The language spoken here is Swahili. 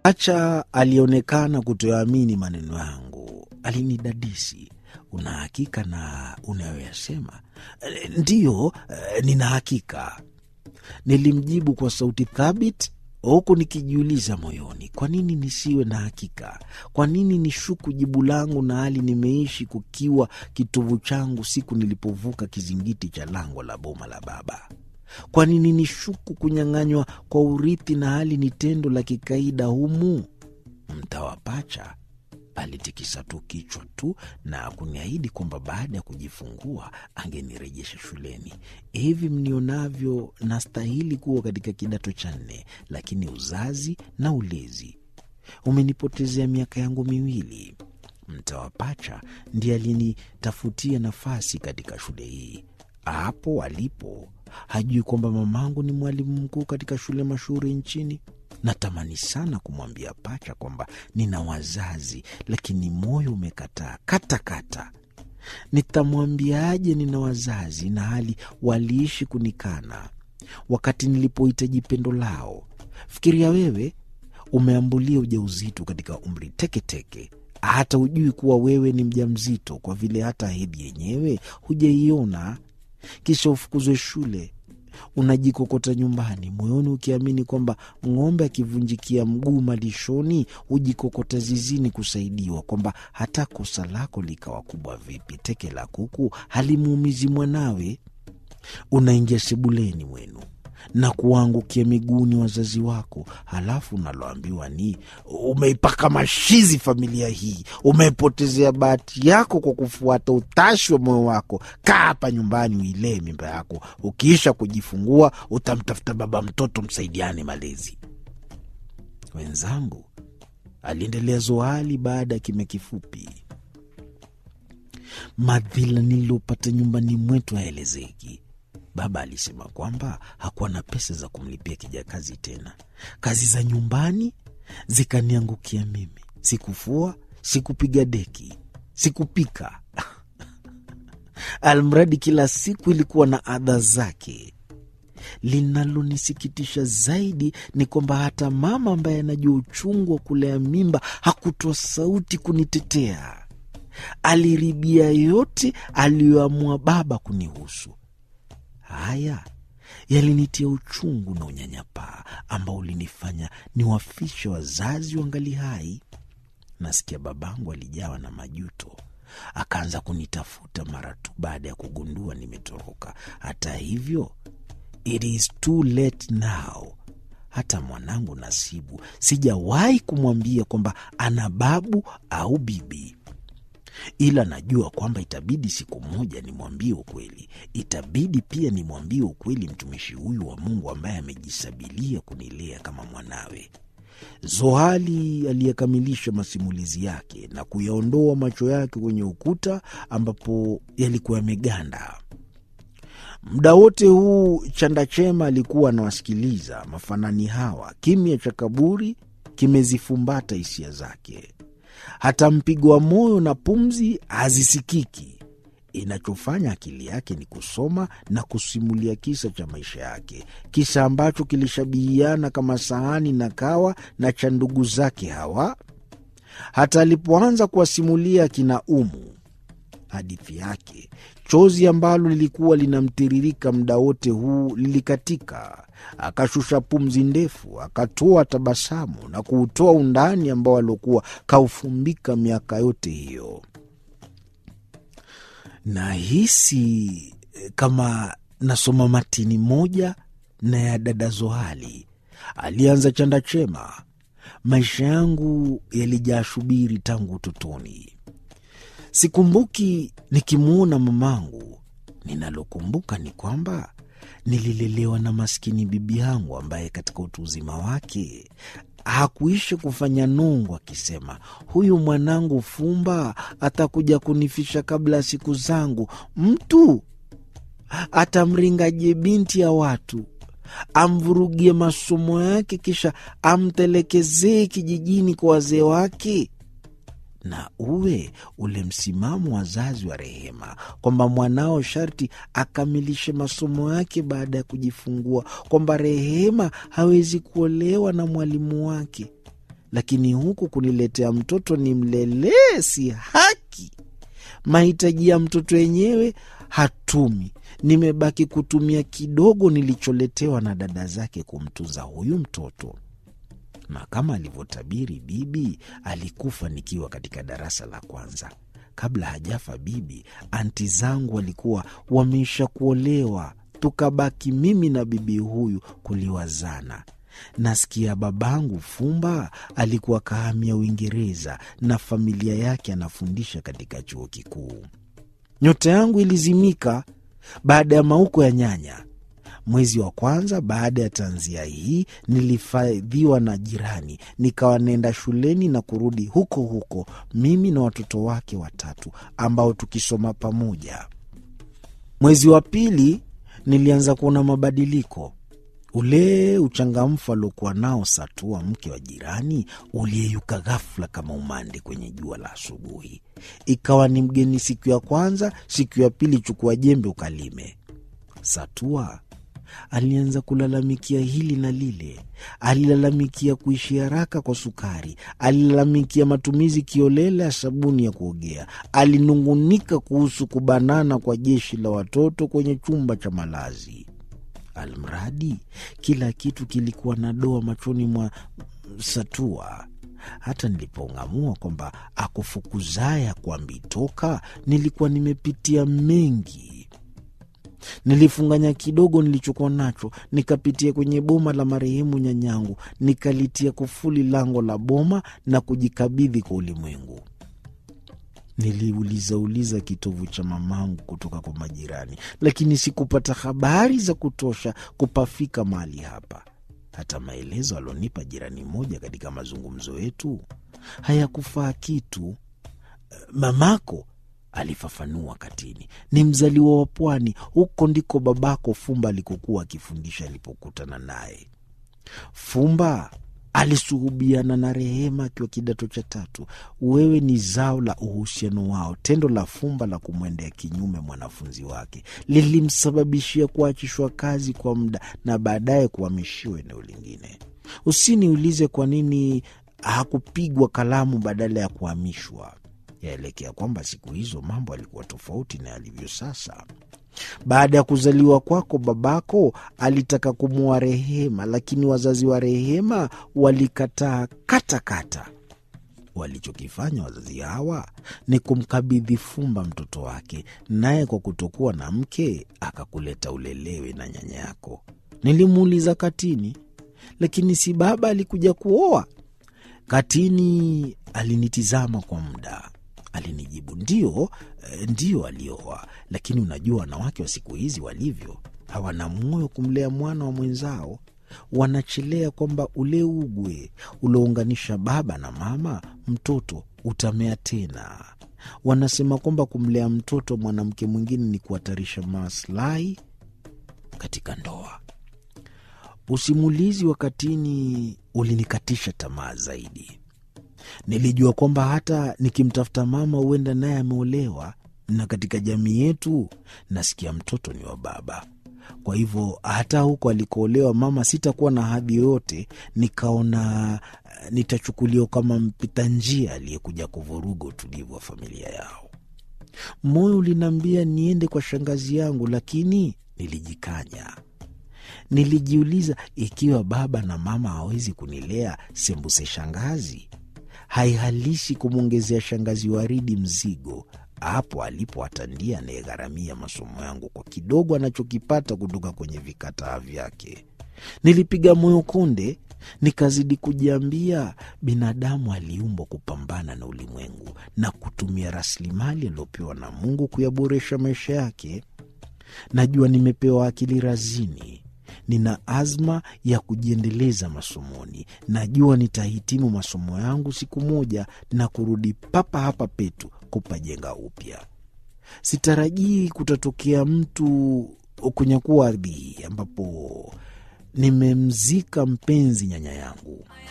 Acha alionekana kutoamini maneno yangu. Alinidadisi, una hakika na unayoyasema? Ndiyo, nina hakika, nilimjibu kwa sauti thabiti, huku nikijiuliza moyoni, kwa nini nisiwe na hakika? Kwa nini nishuku jibu langu na hali nimeishi kukiwa kitovu changu siku nilipovuka kizingiti cha lango la boma la baba? Kwa nini nishuku kunyang'anywa kwa urithi na hali ni tendo la kikaida humu? Mtawa Pacha alitikisa tu kichwa tu na kuniahidi kwamba baada ya kujifungua angenirejesha shuleni. Hivi mnionavyo, nastahili kuwa katika kidato cha nne, lakini uzazi na ulezi umenipotezea miaka yangu miwili. Mtawa Pacha ndiye alinitafutia nafasi katika shule hii. Hapo alipo hajui kwamba mamangu ni mwalimu mkuu katika shule mashuhuri nchini. Natamani sana kumwambia Pacha kwamba nina wazazi, lakini moyo umekataa katakata. Nitamwambiaje nina wazazi na hali waliishi kunikana wakati nilipohitaji pendo lao? Fikiria wewe, umeambulia ujauzito katika umri teketeke, hata hujui kuwa wewe ni mjamzito, kwa vile hata hedhi yenyewe hujaiona. Kisha ufukuzwe shule, unajikokota nyumbani, moyoni ukiamini kwamba ng'ombe akivunjikia mguu malishoni hujikokota zizini kusaidiwa, kwamba hata kosa lako likawa kubwa vipi, teke la kuku halimuumizi mwanawe. Unaingia sebuleni mwenu na kuwaangukia miguuni wazazi wako, halafu unaloambiwa ni umeipaka mashizi familia hii, umeipotezea bahati yako kwa kufuata utashi wa moyo wako. Kaa hapa nyumbani uilee mimba yako, ukiisha kujifungua utamtafuta baba mtoto, msaidiane malezi. Wenzangu, aliendelea Zohali baada ya kimya kifupi, madhila nililopata nyumbani mwetu haelezeki. Baba alisema kwamba hakuwa na pesa za kumlipia kijakazi tena. Kazi za nyumbani zikaniangukia mimi. Sikufua, sikupiga deki, sikupika almradi kila siku ilikuwa na adha zake. Linalonisikitisha zaidi ni kwamba hata mama ambaye anajua uchungu wa kulea mimba hakutoa sauti kunitetea. Aliribia yote aliyoamua baba kunihusu. Haya yalinitia uchungu na unyanyapaa ambao ulinifanya niwafishe wazazi wangali hai. Nasikia babangu alijawa na majuto, akaanza kunitafuta mara tu baada ya kugundua nimetoroka. Hata hivyo, it is too late now. Hata mwanangu Nasibu sijawahi kumwambia kwamba ana babu au bibi ila najua kwamba itabidi siku moja nimwambie ukweli. Itabidi pia nimwambie ukweli mtumishi huyu wa Mungu ambaye amejisabilia kunilea kama mwanawe. Zohali aliyekamilisha masimulizi yake na kuyaondoa macho yake kwenye ukuta ambapo yalikuwa yameganda. Muda wote huu Chanda-Chema alikuwa anawasikiliza mafanani hawa. Kimya cha kaburi kimezifumbata hisia zake hata mpigo wa moyo na pumzi hazisikiki. Inachofanya akili yake ni kusoma na kusimulia kisa cha maisha yake, kisa ambacho kilishabihiana kama sahani na kawa na cha ndugu zake hawa. Hata alipoanza kuwasimulia kina Umu hadithi yake, chozi ambalo lilikuwa linamtiririka muda wote huu lilikatika. Akashusha pumzi ndefu, akatoa tabasamu na kuutoa undani ambao aliokuwa kaufumbika miaka yote hiyo. Nahisi kama nasoma matini moja na ya dada Zohali, alianza Chanda-Chema. Maisha yangu yalijaa shubiri tangu utotoni. Sikumbuki nikimwona mamangu. Ninalokumbuka ni kwamba nililelewa na maskini bibi yangu ambaye katika utu uzima wake hakuisha kufanya nungu, akisema huyu mwanangu Fumba atakuja kunifisha kabla ya siku zangu. Mtu atamringaje binti ya watu, amvurugie masomo yake, kisha amtelekezee kijijini kwa wazee wake na uwe ule msimamo wazazi wa Rehema kwamba mwanao sharti akamilishe masomo yake baada ya kujifungua, kwamba Rehema hawezi kuolewa na mwalimu wake. lakini huku kuniletea mtoto ni mlelee, si haki. Mahitaji ya mtoto yenyewe hatumi, nimebaki kutumia kidogo nilicholetewa na dada zake kumtunza huyu mtoto. Na kama alivyotabiri bibi, alikufa nikiwa katika darasa la kwanza. Kabla hajafa bibi, anti zangu walikuwa wameisha kuolewa, tukabaki mimi na bibi huyu kuliwazana. Nasikia babangu Fumba alikuwa kahamia Uingereza na familia yake anafundisha katika chuo kikuu. Nyota yangu ilizimika baada ya mauko ya nyanya. Mwezi wa kwanza baada ya tanzia hii nilifadhiwa na jirani, nikawa naenda shuleni na kurudi huko huko, mimi na watoto wake watatu ambao tukisoma pamoja. Mwezi wa pili nilianza kuona mabadiliko. Ule uchangamfu aliokuwa nao Satua, mke wa jirani, uliyeyuka ghafula kama umande kwenye jua la asubuhi. Ikawa ni mgeni siku ya kwanza, siku ya pili chukua jembe ukalime. Satua alianza kulalamikia hili na lile. Alilalamikia kuishi haraka kwa sukari, alilalamikia matumizi kiolela ya sabuni ya kuogea, alinungunika kuhusu kubanana kwa jeshi la watoto kwenye chumba cha malazi. Almradi kila kitu kilikuwa na doa machoni mwa Satua. Hata nilipong'amua kwamba akufukuzaye kwambi toka, nilikuwa nimepitia mengi. Nilifunganya kidogo nilichokuwa nacho, nikapitia kwenye boma la marehemu nyanyangu, nikalitia kufuli lango la boma na kujikabidhi kwa ulimwengu. Niliulizauliza kitovu cha mamangu kutoka kwa majirani, lakini sikupata habari za kutosha kupafika mahali hapa. Hata maelezo alionipa jirani mmoja katika mazungumzo yetu hayakufaa kitu. Mamako alifafanua Katini ni mzaliwa wa pwani, huko ndiko babako Fumba alikokuwa akifundisha alipokutana naye. Fumba alisuhubiana na Rehema akiwa kidato cha tatu. Wewe ni zao la uhusiano wao. Tendo la Fumba la kumwendea kinyume mwanafunzi wake lilimsababishia kuachishwa kazi kwa muda na baadaye kuhamishiwa eneo lingine. Usiniulize kwa nini hakupigwa kalamu badala ya kuhamishwa. Yaelekea kwamba siku hizo mambo alikuwa tofauti na yalivyo sasa. Baada ya kuzaliwa kwako, babako alitaka kumwoa Rehema, lakini wazazi wa Rehema walikataa katakata. Walichokifanya wazazi hawa ni kumkabidhi Fumba mtoto wake, naye kwa kutokuwa na mke akakuleta ulelewe na nyanya yako. Nilimuuliza Katini, lakini si baba alikuja kuoa? Katini alinitizama kwa muda Alinijibu, ndio, ndio alioa, lakini unajua wanawake wa siku hizi walivyo, hawana moyo kumlea mwana wa mwenzao. Wanachelea kwamba ule ugwe uliounganisha baba na mama, mtoto utamea tena. Wanasema kwamba kumlea mtoto mwanamke mwingine ni kuhatarisha maslahi katika ndoa. Usimulizi wa Katini ulinikatisha tamaa zaidi. Nilijua kwamba hata nikimtafuta mama huenda naye ameolewa, na katika jamii yetu nasikia mtoto ni wa baba. Kwa hivyo hata huko alikoolewa mama sitakuwa na hadhi yoyote. Nikaona nitachukuliwa kama mpita njia aliyekuja kuvuruga utulivu wa familia yao. Moyo uliniambia niende kwa shangazi yangu, lakini nilijikanya. Nilijiuliza, ikiwa baba na mama hawezi kunilea, sembuse shangazi haihalishi kumwongezea shangazi Waridi mzigo hapo alipo atandia anayegharamia masomo yangu kwa kidogo anachokipata kutoka kwenye vikataa vyake. Nilipiga moyo konde, nikazidi kujiambia binadamu aliumbwa kupambana na ulimwengu na kutumia rasilimali aliyopewa na Mungu kuyaboresha maisha yake. Najua nimepewa akili razini nina azma ya kujiendeleza masomoni. Najua nitahitimu masomo yangu siku moja na kurudi papa hapa petu kupajenga upya. Sitarajii kutatokea mtu kunyakua ardhi hii ambapo nimemzika mpenzi nyanya yangu.